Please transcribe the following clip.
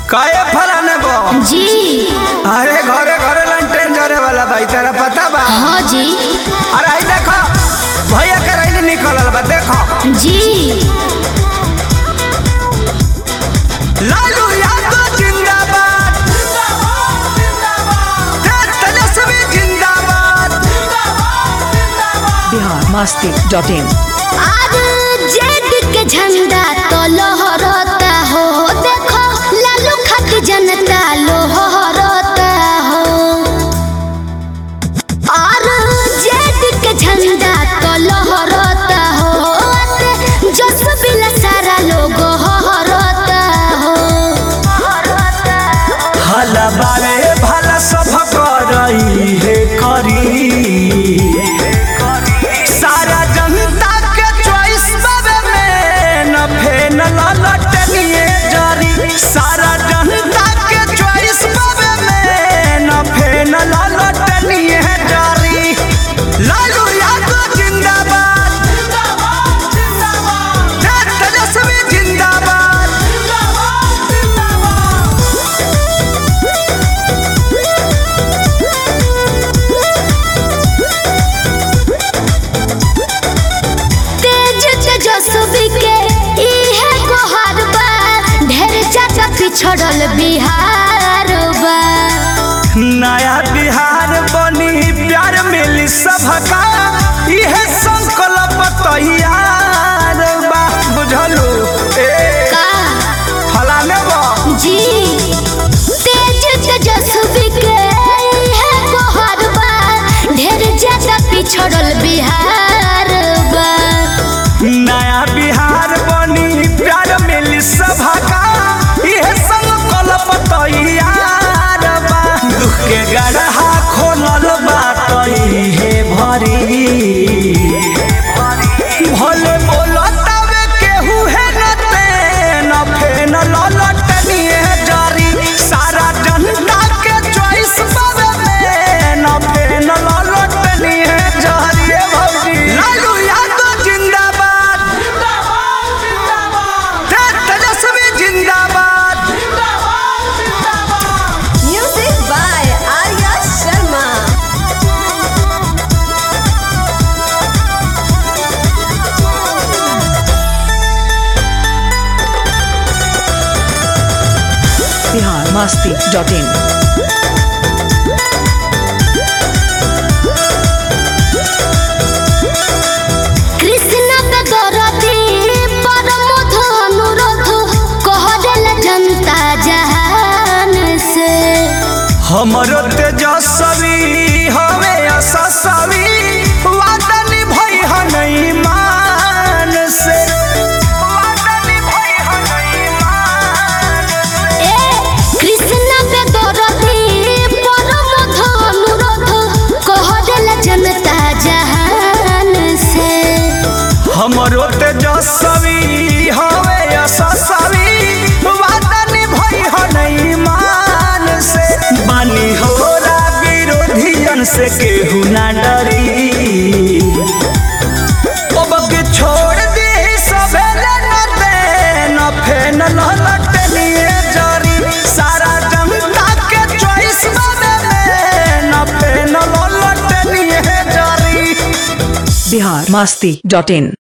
काहे फलाने बो जी अरे घरे घरे लंटेन जरे वाला भाई तेरा पता बा हाँ जी अरे आई देखो भैया के रैली निकलल बा देखो जी लालू यादव जिंदाबाद तेज तेजस्वी जिंदाबाद बिहार मस्ती डॉट इन आज जेड के झंडा तो लहरता हो देखो लालू खत जनता लोहरता हो और जेड के झंडा तो लहरता हो जस बिला सारा लोग हरता हो हला बारे भला सब करई हे करी सारा जनता के चॉइस बाबे में न फेन ललटनिए जारी सारा जनता के चॉइस बाबे में न फेन ललटनिए जारी लालू यादव जिंदाबाद जिंदाबाद जिंदाबाद तेज तेजस्वी जिंदाबाद जिंदाबाद जिंदाबाद तेज तेजस्वी के इहे गोहार बा ढेर चाचा पिछड़ल बिहार बा नया बिहार बनी प्यार मिली सबका इहे संकल्प तैयार बा बुझलू ए का फलाने बा जी तेज तेजस्वी के इहे गोहार बा ढेर चाचा पिछड़ल बिहार बा नया बिहार बनी प्यार मिली सबका इहे संकल्प तैयार बा दुख के गढ़ा खोलल बा तइहे भरी भले बोलतावे केहू है न तेन फेन ललटनिए जारी सारा जनता के चॉइस बाबे में न फेन ललटनिए जारी ए भौजी लालू यादव जिंदाबाद जिंदाबाद जिंदाबाद तेज तेजस्वी जिंदाबाद जिंदाबाद जिंदाबाद Music by Arya Sharma. Bihar मस्ती डॉट इन कृष्ण पे दरदी परमोध अनुरोध कहल जनता जहान से हमरो तेजस्वी हवे असस्वी वादा निभई हनई मान से वादा निभई हनई मान से ए कृष्ण पे दरदी परमोध अनुरोध कहल जनता जहान से हमरो तेजस्वी हवे असस्वी वादा निभई हनई मान से बानी होला विरोधियन से केहू ना डरी अब के छोड़ दे सबे न दे न फेन ललटनिए जारी सारा जनता के चॉइस बदे में न फेन ललटनिए जारी बिहार मस्ती डॉट इन